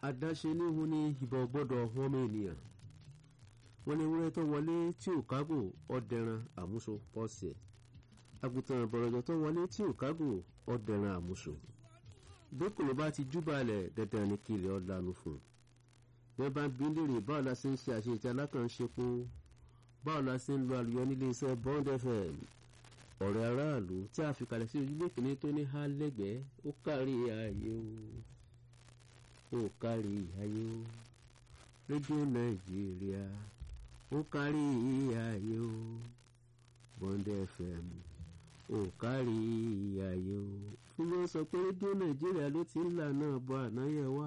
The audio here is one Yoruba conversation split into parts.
àdáṣe níhun ni ìbọn gbọ́dọ̀ ọmọ ènìyàn wọ́n ní ewúrẹ́ tó wọlé tí ò kágò ọ̀dẹ̀ran àmúso pọ́ọ̀sì ẹ̀ àgùntàn bọ̀rọ̀jọ̀ tó wọlé tí ò kágò ọ̀dẹ̀ran àmúso bókòló bá ti júbàlẹ̀ dandan ní kí ilẹ̀ ọ̀lànà fún un bẹ́ẹ̀ bá ń bí léèrè báwo la ṣe ń ṣe àṣeyìí alákànṣepo báwo la ṣe ń lo àlùyọ nílé iṣẹ́ Bond FM ọ̀rẹ́ aráàlú tí a fi kalẹ̀ sí ojúlé kìíní tó ní há lẹ́gbẹ̀ẹ́ ó kárí ayé o ó kárí ayé o rédíò nàìjíríà ó kárí ayé o Bond FM ó kárí ayé o fún wọn sọ pé rédíò nàìjíríà ló ti ń là náà bọ ànáyẹ wá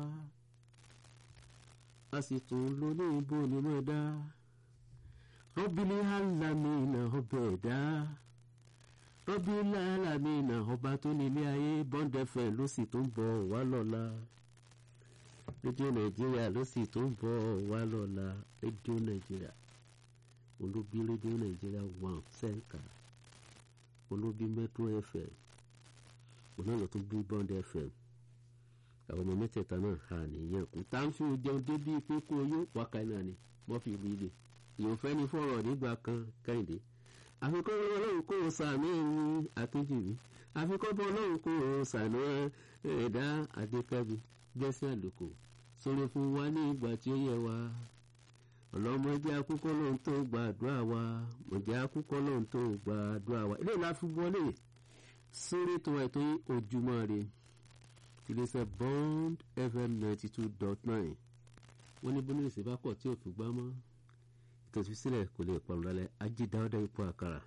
a sì tún lo ní ibo ni mo dá rọ́bìnrin alámìnà ọbẹ̀ ẹ̀dá rọ́bìnrin alámìnà ọba tó nílé ayé Bond FM ló sì tún bọ̀ wá lọ́la rédíò nàìjíríà ló sì tún bọ̀ wá lọ́la rédíò nàìjíríà olóbi rédíò nàìjíríà one sẹ́ńkà olóbi Metro FM òun náà ló tún bí Bond FM àwọn ọmọ mẹ́tẹ̀ẹ̀ta náà hà nìyẹn kù tá ń fi jẹun débi pé kó yó wákàá náà ni wọ́n fi ìlú ilé ìyóò fẹ́ ní fọ̀rọ̀ nígbà kan kẹ́hìndé àfikún ọlọ́run kò sànú ẹ̀yìn àtúnjìbí àfikún ọlọ́run kò sànú ẹ̀dá adékẹ́bi gbẹ́sẹ̀ àlùkò sọ̀rọ̀ fún wa ní ìgbà tí ó yẹ wa ọlọ́mọdé akúkọ́ lóhun tó gbàdúrà wa mọ̀jẹ́ akúkọ́ lóhun tó gbàdúrà wa ilé ìlà fi wọlé sórí tó ètò ojúmọ́ rè iléeṣẹ́ Bond FM ninety two dot nine wọ́n ní bónú ìsìn bá pọ̀ tí ò fi gbá mọ́ tòtú sílẹ̀ kò lè pọ̀n lálẹ́ ajídáwọ́dá ipò àkàrà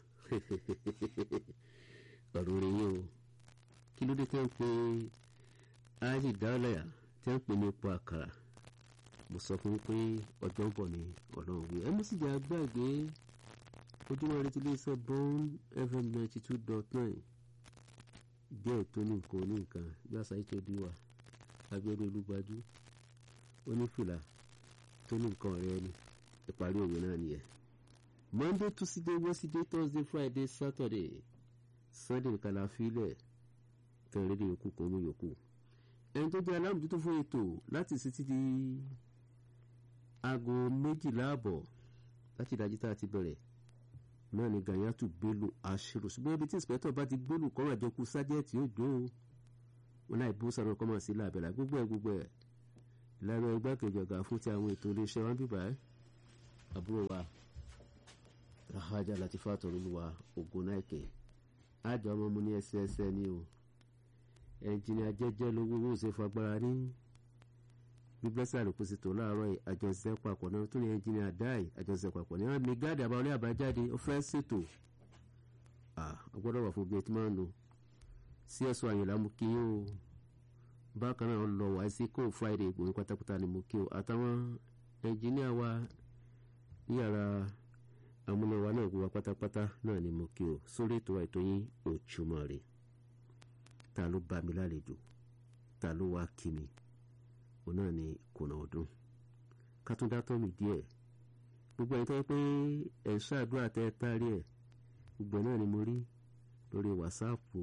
ọ̀rọ̀ rẹ̀ yìí o kí ló dé tẹ́ ń pe ajídáwọ́dá tẹ́ ń pè ní ipò àkàrà mo sọ fún pé ọjọ́ ń bọ̀ ní ọlọ́run wí ẹ mú sì jà gbàgbé ojúmọ́ rẹ ti lè sọ Bond FM ninety two dot nine díẹ̀ tó ní nǹkan ní nǹkan bí àṣà ìtòdí wa abẹ́rẹ́ olúgbajú onífìlà tó ní nǹkan ọ̀rẹ́ ni ìparí òwe náà nìyẹn monday tuesday wednesday thursday friday saturday sunday nìkan la filẹ̀ kẹrin rédíò yòókù kan mú yòókù ẹni tó jẹ́ alámòjútó fún ètò láti sí ti di aago méjìlá àbọ̀ láti ìdájí tá a ti bẹ̀rẹ̀ náà ni ganyatu bello aṣèrò ṣùgbọ́n ibi tí ìsìpẹ́tọ̀ bá ti gbólù kọ́mọ̀ àjọkú sájẹ́ẹ̀tì òjò wọn láì bó sọ̀rọ̀ kọ́mọ̀ sí làbẹ̀là gbogbo ẹ̀ gbogbo ẹ̀ ìlànà igbákejì ọ̀gá fún ti àwọn ètò iléeṣẹ́ wọn bíbá ẹ̀ àbúrò wa rahajà latifa tọrọlùwà ogun náìkè àjọ ọmọ mu ní ẹsẹẹsẹ ni o ẹnjìnìà jẹjẹ lówó owó ṣe fagbára ní bíblẹ́sì àlùkùsì tó láàárọ̀ àjọṣe papọ̀ náà tó ní ẹnjìnìà dáì àjọṣe papọ̀ ní wọn mi gáàdì àbáwọlé àbájáde ó fẹ́ ṣètò ọgbọ́dọ̀ wà fún bí etí máa ń lò sí ẹ̀sọ́ àyìnlá mú kí ó bákan náà lọ wá sí kó friday ìgbòho pátápátá ni mú kí ó àtàwọn ẹnjìnìà wa yàrá amúnáwá náà gbogbo pátápátá náà ni mo kí o sórí ètò ètò yín Ojúmọ́ Ire ta ló bá mi lálejò ta ló wá kí mi òun náà ni kùnà ọdún kátúndá tọ́ mi díẹ̀ gbogbo ẹni tó yẹ pé ẹ̀ ń ṣàdúrà tẹ́ ẹ tárí ẹ̀ gbogbo náà ni mo rí lórí wàsáàpù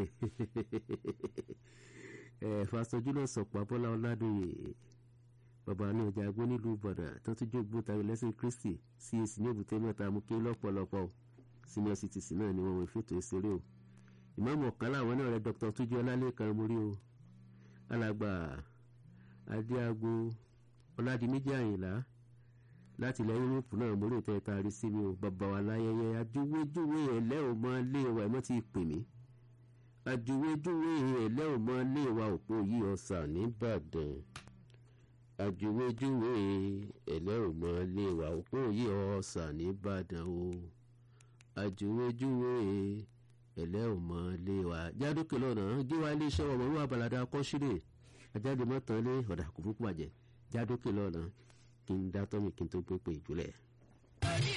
ẹ̀ fàṣọjú náà sọ̀pọ̀ abọ́lá ọládòye bàbá ní ọjà agbó nílùú ìbàdàn tó tún jó gbó tayọ lẹ́sìn kristi CAC ní èbúté mẹ́ta mú kí lọ́pọ̀lọpọ̀ senior citizen náà ni wọ́n wọ ìfètò ìṣeré o ìmáàmù ọ̀kan láwọn náà rẹ dr tujú ọlálẹ́kan mórí o alàgbà adéago ọládìméjì àyìnlá láti ilẹ̀ yúróòpù náà mórí ìtẹ́ taari sí mi o bàbá wa láyẹyẹ ajúwéjúwé ẹ̀lẹ́ ò mọ lé wa ẹ̀ mọ́ ti pè mí ajúwéjúwé ẹ̀lẹ́ ò mọ lé wa òpó yìí ọ̀sà nìbàdàn àjùwéjúwe ẹlẹ́rùmọ́ lè wà òpó yìí ọ̀sà nìbàdàn o àjùwéjúwe ẹlẹ́rùmọ́ lè wà jádókè lọ́nà gíwá iléeṣẹ́ ọmọ ìwà balada kọ́sílẹ̀ ajáde mọ́tàn lé ọ̀dà kò fún pàjẹ́ jádókè lọ́nà kí n dá tọ́mì kí n tó pépè ìjùlẹ̀.